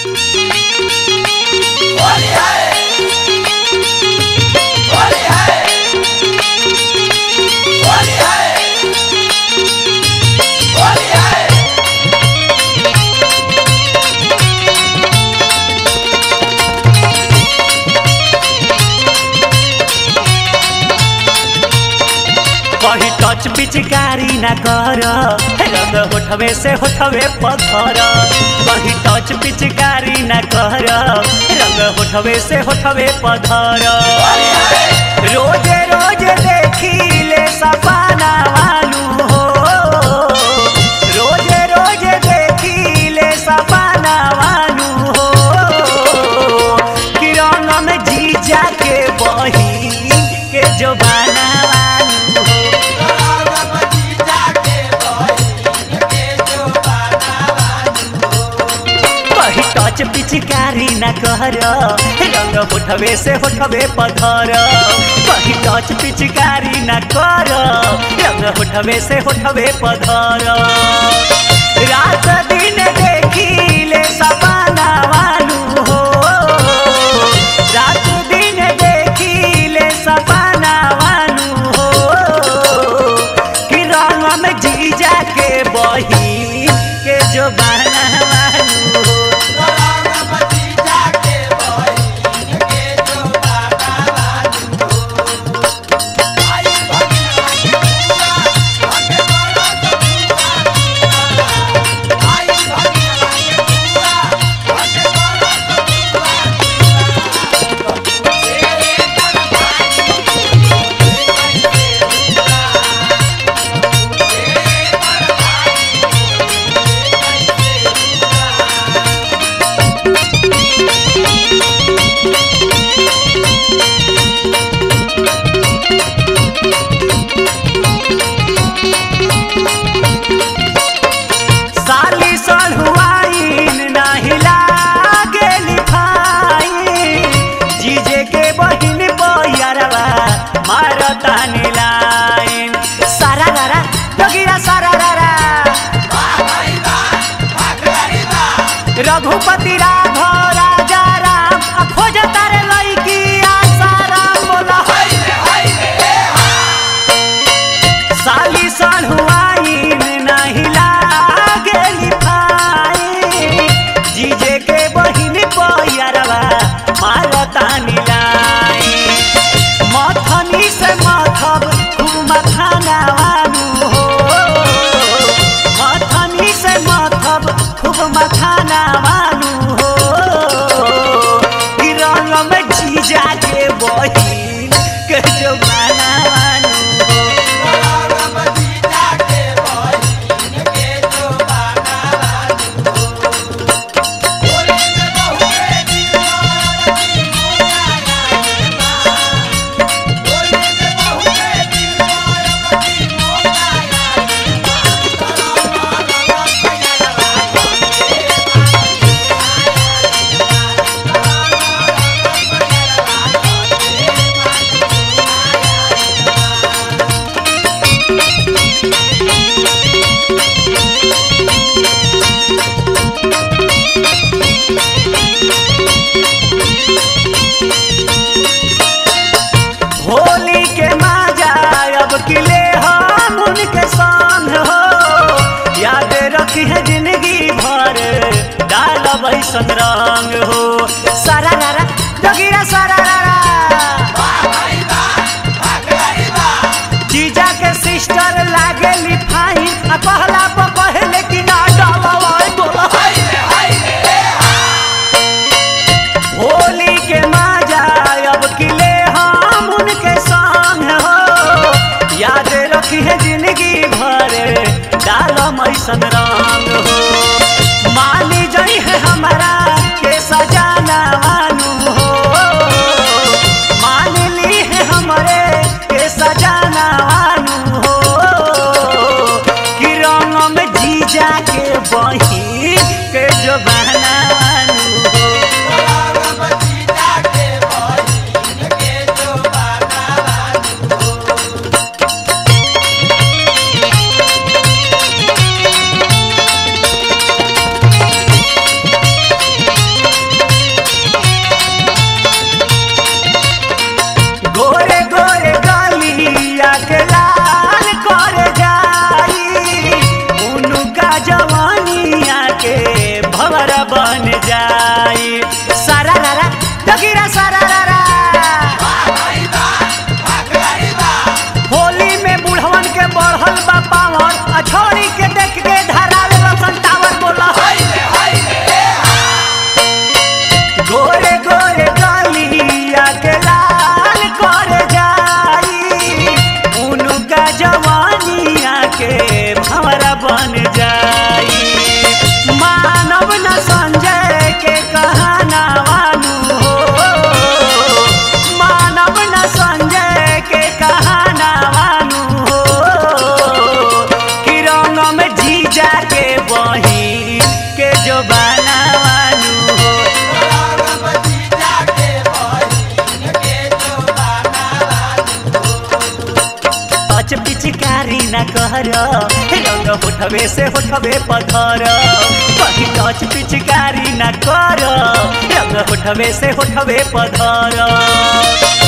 होली है होली है होली है होली है कहीं टच पिचकारी ना कर रंग होठवे से होठवे पत्थर कहीं टच पिचकारी ना कर रंग होठवे से होठवे पत्थर रोजे रोजे देखी ले सपना वालू हो रोजे रोजे देखी ले सपना वालू हो कि रंग में जीजा के बही के जो बना वालू हो कही टच पिचकारी न कर रंग होठवे से होठवे पधर कही टच पिचकारी न कर रंग होठवे से होठवे पधर रात दिन देखी ले सपना वालू हो रात दिन देखी ले सपना वालू हो कि रंग में जीजा के बही के जो बना वालू हो साली सलहुआइन नाही लागेली फाइन जीजे के बहिन बहियारवा मारता लाइन सारा रारा डगिरा सारा रारा रघुपति राघव राजा राम आ खोज तारे लईकी आसाराम बोला साली सलहुआइन नाही लागेली फाइन जीजे के बहिन बहियारवा मारता लाइन मथनी से मथब खूब मखाना वालू हो मथनी से मथब खूब मखाना वालू हो कि रंग में जीजा के बहिन के जो माना वालू हो होली के माजा अब किले हम उनके संग हो याद रखी है जिंदगी भर डाल बैसन रंग हो सारा रारा डगिरा सारा रारा जीजा के सिस्टर लागे लिफाइन आ कहला पर पहले कि ना डालवाई बोला होली के माजा अब किले हम उनके संग हो याद रखी है जिंदगी भर डालो मैसन रंग हो मानी जई है हमारा के सजा बन जाई सारा रारा तगिरा सारा रारा होली में बुढ़वन के बढ़ल बा पावर आ छोड़ी के देख के धरावे बसन टावर बोला गोरे गोरे गलिया के लाल कर जाई उनका जवानिया के भंवरा बन जाई मानव न संजय के कहना वानु हो मानव न संजय के कहना वानु हो कि रंग में जीजा के बही के जो बनावानु हो टच पिचकारी न कर रंग होठवे से होठवे पथर कहीं टच पिचकारी न कर रंग होठवे से होठवे पथर